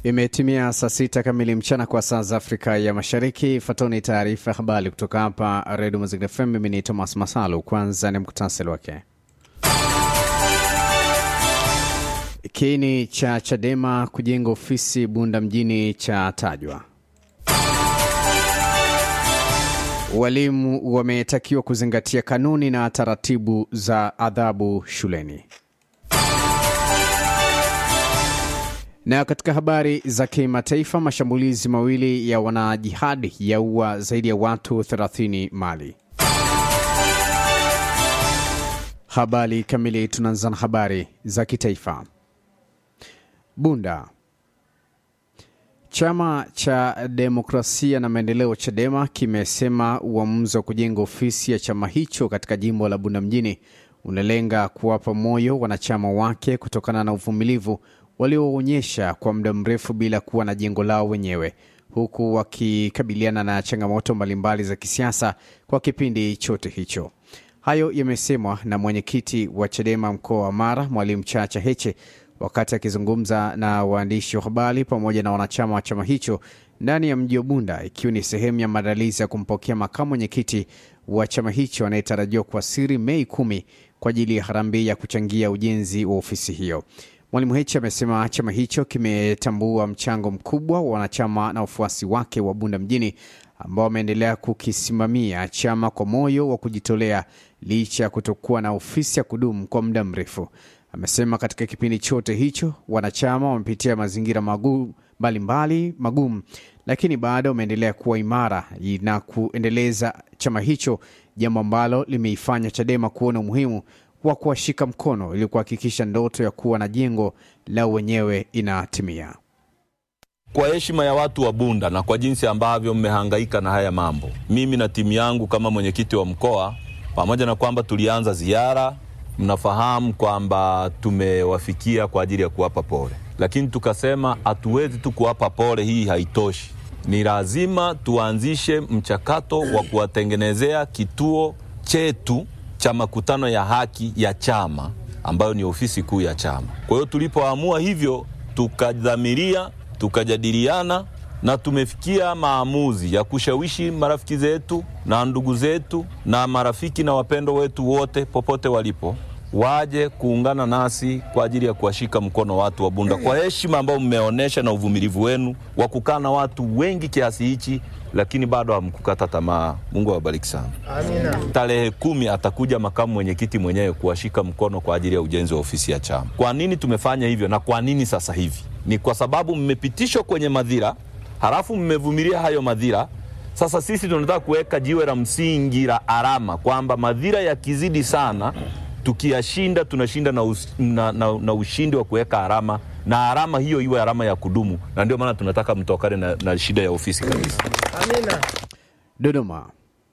Imetimia saa sita kamili mchana kwa saa za Afrika ya Mashariki. Fatoni taarifa ya habari kutoka hapa Redio Mazingira FM. Mimi ni Thomas Masalu. Kwanza ni muktasari wake. Kiini cha Chadema kujenga ofisi Bunda mjini cha tajwa. Walimu wametakiwa kuzingatia kanuni na taratibu za adhabu shuleni. Na katika habari za kimataifa, mashambulizi mawili ya wanajihadi yaua zaidi ya watu 30 Mali. Habari kamili, tunaanza na habari za kitaifa. Bunda. Chama cha Demokrasia na Maendeleo Chadema kimesema uamuzi wa kujenga ofisi ya chama hicho katika jimbo la Bunda mjini unalenga kuwapa moyo wanachama wake kutokana na uvumilivu walioonyesha kwa muda mrefu bila kuwa na jengo lao wenyewe huku wakikabiliana na changamoto mbalimbali za kisiasa kwa kipindi chote hicho. Hayo yamesemwa na mwenyekiti wa Chadema mkoa wa Mara, Mwalimu Chacha Heche wakati akizungumza na waandishi wa habari pamoja na wanachama wa chama hicho ndani ya mji wa Bunda, ikiwa ni sehemu ya maandalizi ya kumpokea makamu mwenyekiti wa chama hicho anayetarajiwa kuwasili Mei kumi kwa ajili ya harambee ya kuchangia ujenzi wa ofisi hiyo. Mwalimu Heche amesema chama hicho kimetambua mchango mkubwa wa wanachama na wafuasi wake wa Bunda mjini ambao wameendelea kukisimamia chama kwa moyo wa kujitolea licha ya kutokuwa na ofisi ya kudumu kwa muda mrefu. Amesema katika kipindi chote hicho wanachama wamepitia mazingira magumu mbalimbali magumu, lakini bado wameendelea kuwa imara na kuendeleza chama hicho, jambo ambalo limeifanya Chadema kuona umuhimu wa kuwashika mkono ili kuhakikisha ndoto ya kuwa na jengo lao wenyewe inatimia. Kwa heshima ya watu wa Bunda na kwa jinsi ambavyo mmehangaika na haya mambo, mimi na timu yangu kama mwenyekiti wa mkoa, pamoja na kwamba tulianza ziara mnafahamu kwamba tumewafikia kwa ajili ya kuwapa pole, lakini tukasema hatuwezi tu kuwapa pole, hii haitoshi. Ni lazima tuanzishe mchakato wa kuwatengenezea kituo chetu cha makutano ya haki ya chama ambayo ni ofisi kuu ya chama. Kwa hiyo tulipoamua hivyo, tukadhamiria, tukajadiliana na tumefikia maamuzi ya kushawishi marafiki zetu na ndugu zetu na marafiki na wapendo wetu wote popote walipo waje kuungana nasi kwa ajili ya kuwashika mkono watu wa Bunda kwa heshima ambayo mmeonyesha na uvumilivu wenu wa kukaa na watu wengi kiasi hichi, lakini bado hamkukata tamaa. Mungu awabariki sana. Amina. Tarehe kumi atakuja makamu mwenyekiti mwenyewe kuwashika mkono kwa ajili ya ujenzi wa ofisi ya chama. Kwa nini tumefanya hivyo na kwa nini sasa hivi? Ni kwa sababu mmepitishwa kwenye madhira halafu mmevumilia hayo madhira. Sasa sisi tunataka kuweka jiwe la msingi la alama kwamba madhira yakizidi sana, tukiyashinda tunashinda na, us, na, na, na ushindi wa kuweka alama na alama hiyo iwe alama ya kudumu, na ndio maana tunataka mtokane na, na shida ya ofisi kabisa. Amina. Dodoma.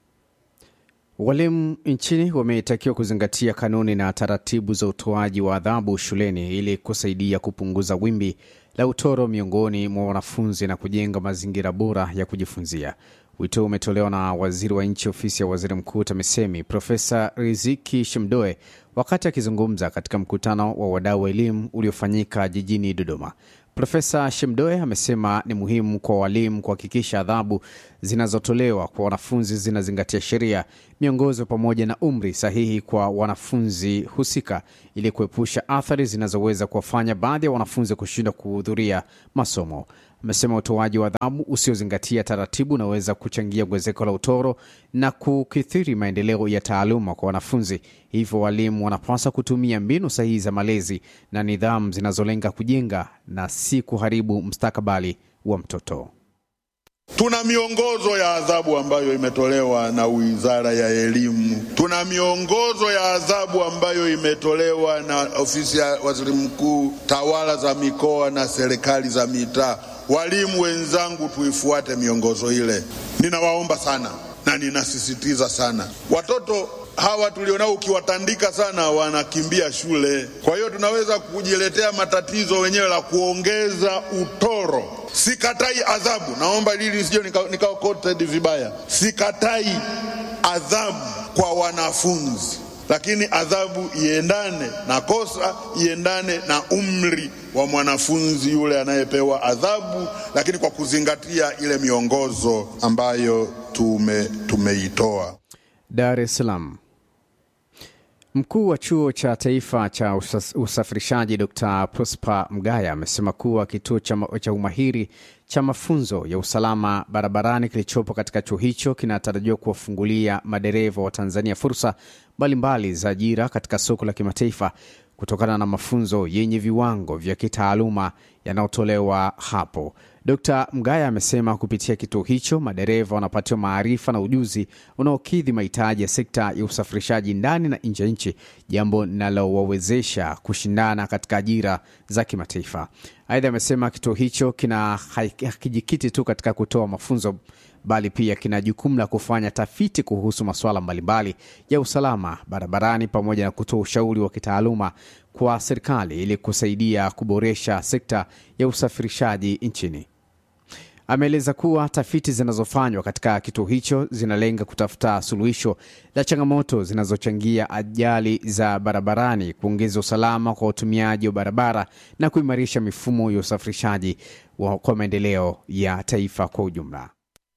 Walimu nchini wametakiwa kuzingatia kanuni na taratibu za utoaji wa adhabu shuleni ili kusaidia kupunguza wimbi la utoro miongoni mwa wanafunzi na kujenga mazingira bora ya kujifunzia. Wito umetolewa na waziri wa nchi ofisi ya waziri mkuu TAMISEMI Profesa Riziki Shemdoe wakati akizungumza katika mkutano wa wadau wa elimu uliofanyika jijini Dodoma. Profesa Shemdoe amesema ni muhimu kwa walimu kuhakikisha adhabu zinazotolewa kwa wanafunzi zinazingatia sheria, miongozo pamoja na umri sahihi kwa wanafunzi husika ili kuepusha athari zinazoweza kuwafanya baadhi ya wanafunzi kushindwa kuhudhuria masomo. Amesema utoaji wa adhabu usiozingatia taratibu unaweza kuchangia ongezeko la utoro na kukithiri maendeleo ya taaluma kwa wanafunzi. Hivyo walimu wanapaswa kutumia mbinu sahihi za malezi na nidhamu zinazolenga kujenga na si kuharibu mustakabali wa mtoto. Tuna miongozo ya adhabu ambayo imetolewa na Wizara ya Elimu. Tuna miongozo ya adhabu ambayo imetolewa na Ofisi ya Waziri Mkuu, tawala za mikoa na serikali za mitaa. Walimu wenzangu, tuifuate miongozo ile. Ninawaomba sana na ninasisitiza sana, watoto hawa tulionao, ukiwatandika sana wanakimbia shule. Kwa hiyo tunaweza kujiletea matatizo wenyewe la kuongeza utoro. Sikatai adhabu, naomba hili sije nikawa quoted vibaya. Sikatai adhabu kwa wanafunzi, lakini adhabu iendane na kosa, iendane na umri wa mwanafunzi yule anayepewa adhabu, lakini kwa kuzingatia ile miongozo ambayo tume tumeitoa. Dar es Salaam. Mkuu wa chuo cha taifa cha usas- usafirishaji Dr. Prosper Mgaya amesema kuwa kituo cha, ma- cha umahiri cha mafunzo ya usalama barabarani kilichopo katika chuo hicho kinatarajiwa kuwafungulia madereva wa Tanzania fursa mbalimbali za ajira katika soko la kimataifa kutokana na mafunzo yenye viwango vya kitaaluma yanayotolewa hapo. Dr. Mgaya amesema kupitia kituo hicho madereva wanapatiwa maarifa na ujuzi unaokidhi mahitaji ya sekta ya usafirishaji ndani na nje ya nchi, jambo linalowawezesha kushindana katika ajira za kimataifa. Aidha, amesema kituo hicho kina hakijikiti tu katika kutoa mafunzo bali pia kina jukumu la kufanya tafiti kuhusu masuala mbalimbali ya usalama barabarani pamoja na kutoa ushauri wa kitaaluma kwa serikali ili kusaidia kuboresha sekta ya usafirishaji nchini. Ameeleza kuwa tafiti zinazofanywa katika kituo hicho zinalenga kutafuta suluhisho la changamoto zinazochangia ajali za barabarani, kuongeza usalama kwa watumiaji wa barabara na kuimarisha mifumo ya usafirishaji wa- kwa maendeleo ya taifa kwa ujumla.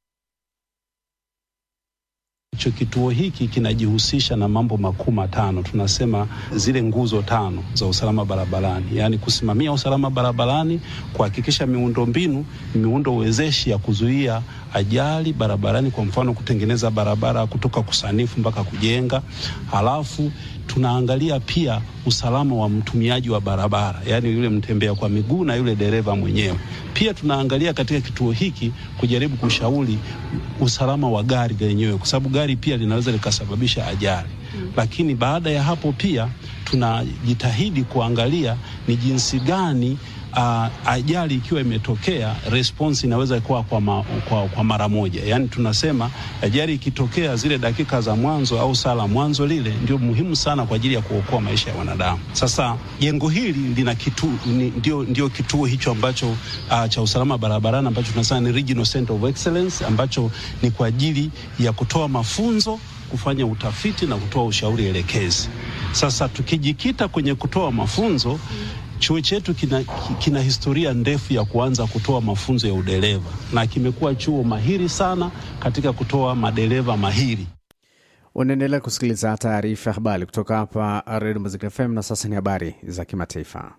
Hicho kituo hiki kinajihusisha na mambo makuu matano, tunasema zile nguzo tano za usalama barabarani, yaani kusimamia usalama barabarani, kuhakikisha miundombinu ni miundo wezeshi ya kuzuia ajali barabarani, kwa mfano kutengeneza barabara kutoka kusanifu mpaka kujenga. Halafu tunaangalia pia usalama wa mtumiaji wa barabara, yaani yule mtembea kwa miguu na yule dereva mwenyewe. Pia tunaangalia katika kituo hiki kujaribu kushauri usalama wa gari lenyewe, kwa sababu gari pia linaweza likasababisha ajali. Lakini baada ya hapo pia tunajitahidi kuangalia ni jinsi gani uh, ajali ikiwa imetokea response inaweza kuwa kwa, ma, kwa, kwa mara moja. Yaani tunasema ajali ikitokea zile dakika za mwanzo au saa la mwanzo lile ndio muhimu sana kwa ajili ya kuokoa maisha ya wanadamu. Sasa jengo hili lina kitu, ni, ndio, ndio kituo hicho ambacho uh, cha usalama barabarani ambacho tunasema ni Regional Center of Excellence ambacho ni kwa ajili ya kutoa mafunzo kufanya utafiti na kutoa ushauri elekezi. Sasa tukijikita kwenye kutoa mafunzo, chuo chetu kina, kina historia ndefu ya kuanza kutoa mafunzo ya udereva na kimekuwa chuo mahiri sana katika kutoa madereva mahiri. Unaendelea kusikiliza taarifa ya habari kutoka hapa Redio Mazingira FM, na sasa ni habari za kimataifa.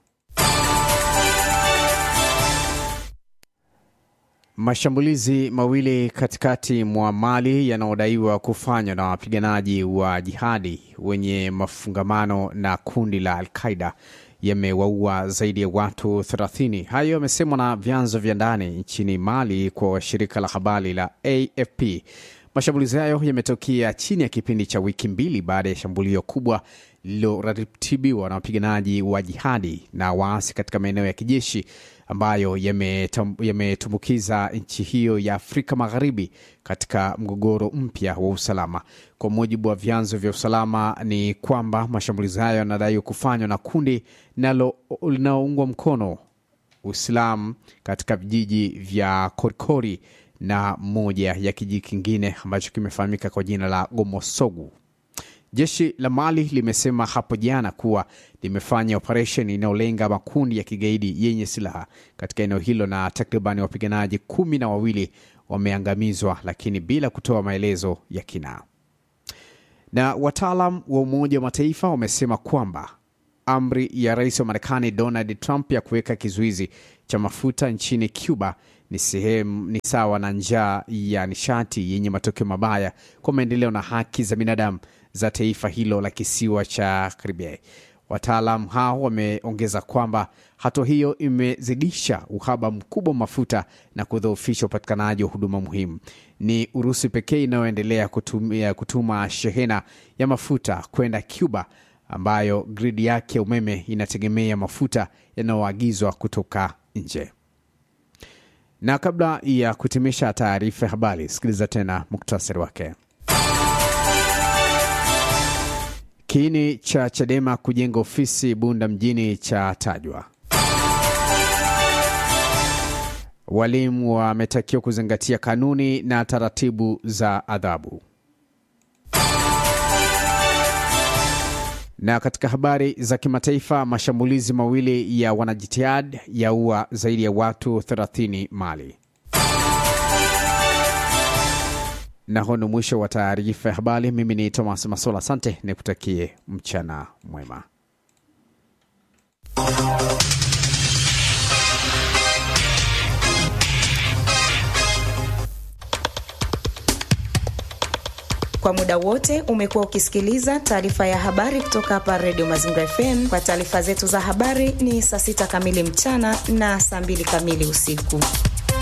Mashambulizi mawili katikati mwa Mali yanayodaiwa kufanywa na wapiganaji wa jihadi wenye mafungamano na kundi la Al-Qaida yamewaua zaidi ya watu 30. Hayo yamesemwa na vyanzo vya ndani nchini Mali kwa shirika la habari la AFP. Mashambulizi hayo yametokea chini ya kipindi cha wiki mbili baada ya shambulio kubwa lililoratibiwa na wapiganaji wa jihadi na waasi katika maeneo ya kijeshi ambayo yametumbukiza yame nchi hiyo ya Afrika Magharibi katika mgogoro mpya wa usalama. Kwa mujibu wa vyanzo vya usalama, ni kwamba mashambulizi hayo yanadaiwa kufanywa na kundi linaloungwa mkono Uislamu katika vijiji vya Korikori na moja ya kijiji kingine ambacho kimefahamika kwa jina la Gomosogu. Jeshi la Mali limesema hapo jana kuwa limefanya operesheni inayolenga makundi ya kigaidi yenye silaha katika eneo hilo na takriban wapiganaji kumi na wawili wameangamizwa, lakini bila kutoa maelezo ya kina. Na wataalam wa Umoja wa Mataifa wamesema kwamba amri ya rais wa Marekani Donald Trump ya kuweka kizuizi cha mafuta nchini Cuba ni sehemu ni sawa na njaa ya nishati yenye matokeo mabaya kwa maendeleo na haki za binadamu za taifa hilo la kisiwa cha Karibia. Wataalam hao wameongeza kwamba hatua hiyo imezidisha uhaba mkubwa wa mafuta na kudhoofisha upatikanaji wa huduma muhimu. Ni Urusi pekee inayoendelea kutumia kutuma shehena ya mafuta kwenda Cuba ambayo gridi yake ya umeme inategemea mafuta yanayoagizwa kutoka nje. Na kabla ya kutimisha taarifa ya habari, sikiliza tena muktasari wake. Kiini cha Chadema kujenga ofisi Bunda mjini cha tajwa. Walimu wametakiwa kuzingatia kanuni na taratibu za adhabu. Na katika habari za kimataifa, mashambulizi mawili ya wanajitihad yaua zaidi ya watu 30 Mali. Na huu ni mwisho wa taarifa ya habari. Mimi ni Thomas Masola, asante, nikutakie mchana mwema. Kwa muda wote umekuwa ukisikiliza taarifa ya habari kutoka hapa Redio Mazingira FM. Kwa taarifa zetu za habari ni saa sita kamili mchana na saa mbili kamili usiku.